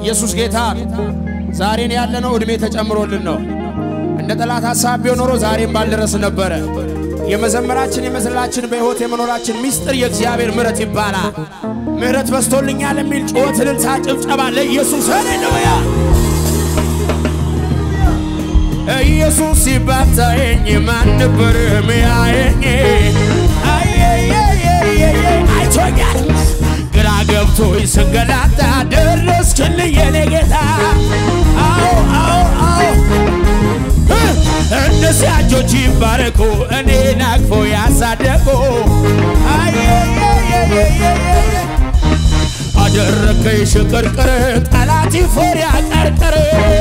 ኢየሱስ ጌታ ዛሬን ያለነው ዕድሜ ተጨምሮልን ነው። እንደ ጠላት ሐሳብ ቢሆን ኖሮ ዛሬም ባልደረስ ነበረ። የመዘመራችን የመዝላችን በሕይወት የመኖራችን ምስጢር የእግዚአብሔር ምሕረት ይባላል። ምሕረት በስቶልኛል የሚል ጩኸት፣ እልልታ፣ ጭብጨባ ለኢየሱስ ሃሌሉያ። ኢየሱስ ሲባታየኝ ማን ነበር ሚያየኝ? አይቶኛል ግራ ገብቶኝ ስንገላታ ደረስክልኝ የኔ ጌታ። አዎ አዎ አዎ እነዚያ እጆች ይባረኩ እኔን አቅፎ ያሳደጉ አደረከኝ ሽቅርቅር ጠላት ይፈር ያቀርቅር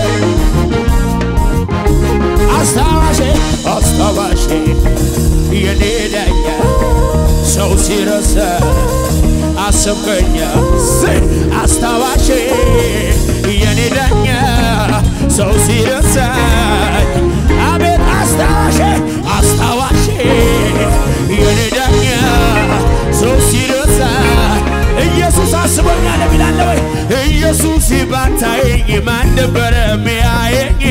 አስታዋሼ አስታዋሼ የኔ ዳኛ ሰው ሲረሳ አሰብከኛ አስታዋሼ የኔ ዳኛ ሰው ሲረሳኝ አቤት አስታዋሼ አስታዋሼ የኔ ዳኛ ሰው ሲረሳኝ ኢየሱስ አስቦኛል የሚላለ ወይ ኢየሱስ ባታየኝ ማን ነበረ ሚያየኝ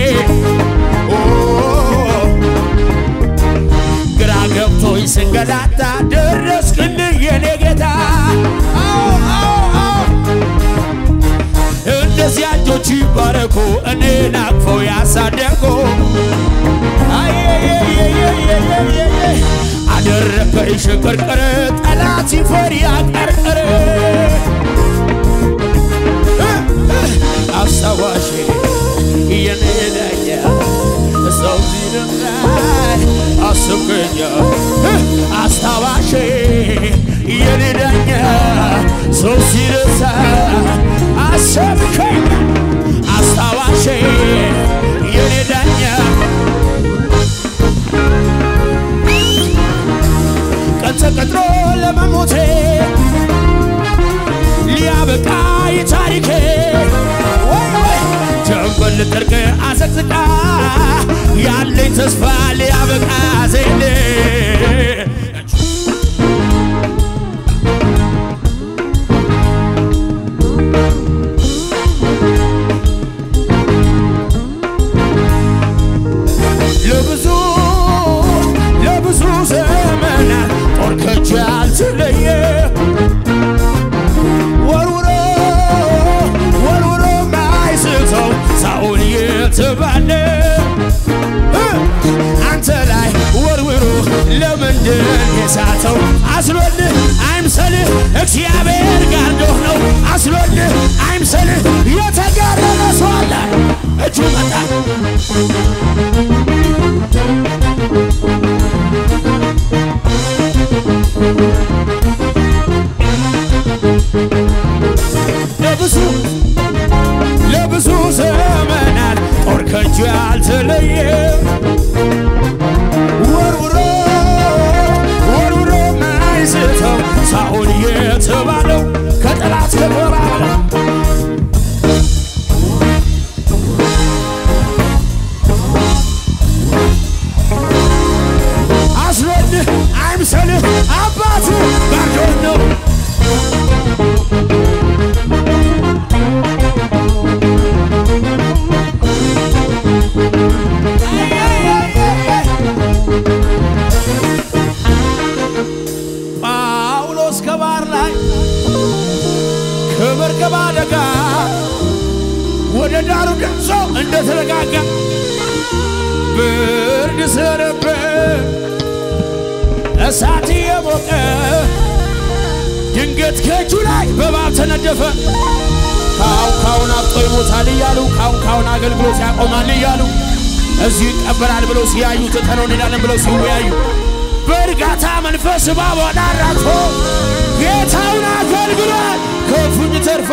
ግራ ገብቶኝ ስንገላታ ደረስክልኝ የኔ ጌታ አዎ አዎ አዎ እንደዚያ እጆች ይባረኩ እኔን አቅፈው ያሳደጉ አደረከኝ ሽቅርቅር ጠላት ይፈር ያቀርቅር አስታዋሽ የኔ ዳኛ ሰው ሲረሳኝ አስብከኛ አስታዋሽ የኔ ዳኛ ሰው ሲረሳኝ አሰብከኝ አስታዋሽ የኔ ዳኛ ቀን ተቀጥሮ ለመሞቴ ሊያበቃ የታሪኬ ጀንበር ልጠርቅ አዘቅዝቃ ያለኝ ተስፋ ሊያበቃ ዜሌ ለብዙ ለብዙ ዘመናት ጦር ከእጄ አልተለየ ወርውሮ ወርውሮ ማይስተው ሳኦል የተባለ አንተ ላይ ወርውሮ ለምንድን የሳተው አስሎልህ አይምሰልህ እግዚአብሔር ጋርዶህ ነው አስሎልህ አይምሰልህ የተጋረመ ሰው አለ እጁ መጣ ለብዙ ለብዙ ዘመናት ጦር ከእጁ ያልተለየ ወርውሮ ወርውሮ ማይስተው ሳኦል የተባለው ከጠላት ከጎራለ አስሎልህ አይምሰልህ አባት ባርዶን ነው ጳውሎስ ከባህር ላይ ከመርከብ አደጋ ወደ ዳሩ ደርሶ እንደተረጋጋ ብርድ ስለነበር እሳት የሞቀ ድንገት ከእጁ ላይ በእባብ ተነደፈ። ካሁን ካሁን አብጦ ይሞታል እያሉ ካሁን ካሁን አገልግሎት ያቆማል እያሉ እዚሁ ይቀበራል ብለው ሲያዩ ትተነው እንሄዳለን ብለው ሲወያዩ በእርጋታ መንፈስ እባቧን አራግፎ ጌታውን አገልግሏል ከፉኝ ተርፎ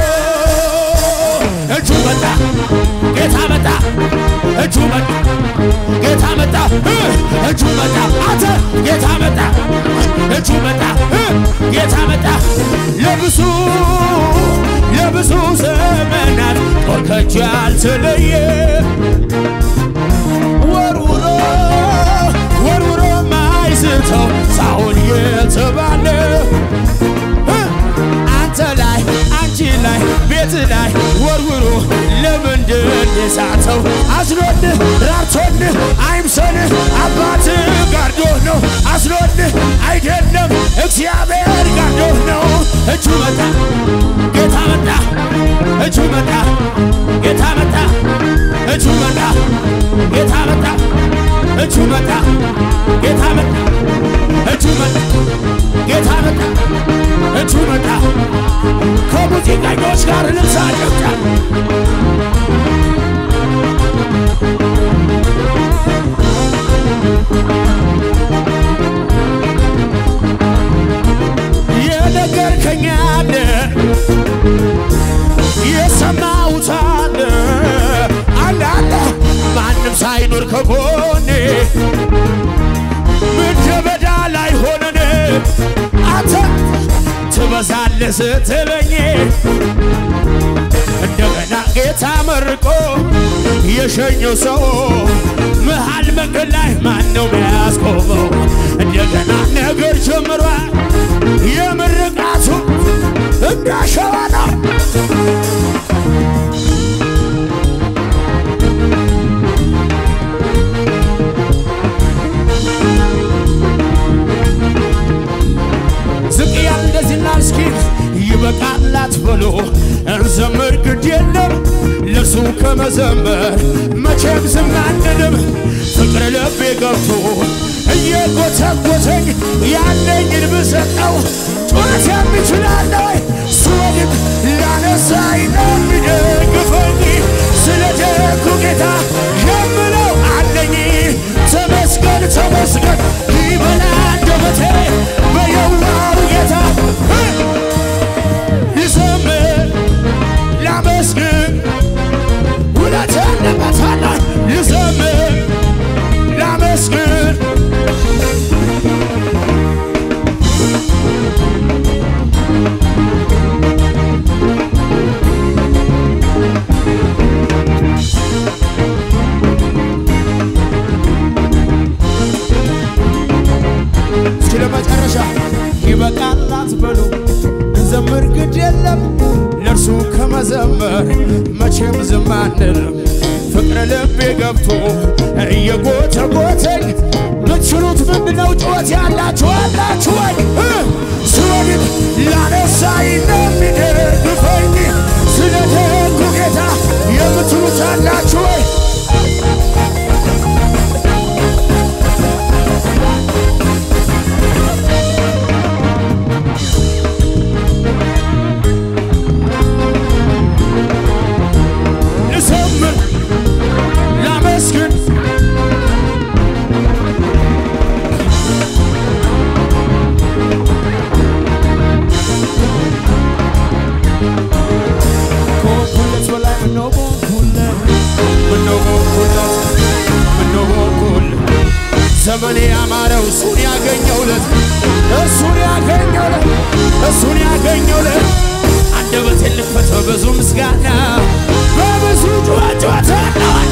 እጁ መጣ ጌታ መጣ እጁ መጣ ጌታ መጣ እጁ መጣ አተ ጌታ መጣ እጁ መጣ ጌታ መጣ ለብዙ ለብዙ ዘመናት ጦር ከእጁ ያልተለየ ወርውሮ ወርውሮ ማይስተው ሳኦል የተባለ አንተ ላይ አንቺ ላይ ቤት ላይ ወርውሮ ለምንድን የሳተው አዝኖልህ ራርቶልህ አይምሰልህ አባት ጋርዶህ ነው አዝኖልህ አይደለም እግዚአብሔር ጋርዶህ ነው እጁ መጣ ጌታ መጣ እጁ መጣ ጌታ መጣ እጁ መጣ ጌታ መጣ እጁ መጣ ጌታ መጣ እጁ መጣ ጌታ መጣ እጁ መጣ ከሙዚቀኞች ጋር ልብሳ ጨብጫ የነገርከኝ አለ የሰማሁት አለ አለ አለ ማንም ሳይኖር ከጎኔ ምድረ በዳ ላይ ሆነን አንተ ትበዛለህ ስትለኝ እንደገና ጌታ መርቆ የሸኘው ሰው መሃል መንገድ ላይ ማን ነው የሚያስቆመው? እንደገና ነገር ጀምሯል። የምርቃቱ እንዳሸዋ ነው። ዝቅ ያል እንደዚህና እስኪ ይበቃላት በሎ እንዘምር ግድ የለም ለሱ ከመዘመር መቼም ዝም አንልም። ፍቅር ልቤ ገብቶ እየጎተጎተኝ ያለኝን ብሰጠው ጩኸት የሚችላለ ወይ ስወድቅ ላነሳኝ ነው የሚደግፈኝ ስለ ደጉ ጌታ የምለው አለኝ ተመስገን ተመስገን ይበላ አንደበቴ በየዋው ጌታ ይዘምር ላመስግን ውለት ያለበታለ ይዘምር ላመስግን እስኪ ለመጨረሻ ይበቃላት በሉ እንዘምር ግድ የለም ለእርሱ ከመዘመር መቼም ዝም አንልም። ፍቅረ ልቤ ገብቶ እየጎተጎተኝ ምትችሉት ምንድነው? ጩኸት ያላችሁ አላችሁ ወይ? እ ስወድቅ ላነሳኝ እንደሚደግፈኝ ስለ ደጉ ጌታ የምትሉት አላችሁ ወይ? ልዘምር ላመስግን ከሆንኩለት በላይ ምነው በሆንኩለት ምነው በሆንኩለት ምነው በሆንኩለት ዘመኔ ያማረው እሱን ያገኘውለት እሱን ያገኘውለት እሱን ያገኘውለት አንደበቴን ልክፈት በብዙ ምስጋና በብዙ ጩኸት ጩኸት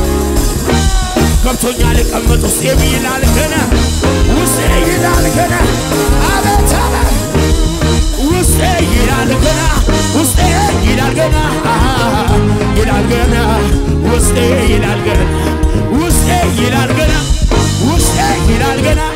ገብቶኛ ልቀመጥ ውስጤ ይላል ገና ውስጤ ይላል ገና አቤት አቤት ውስጤ ይላል ገና ውስጤ ይላል ገና ይላል ገና ውስጤ ይላል ገና ውስጤ ይላል ገና ውስጤ ይላል ገና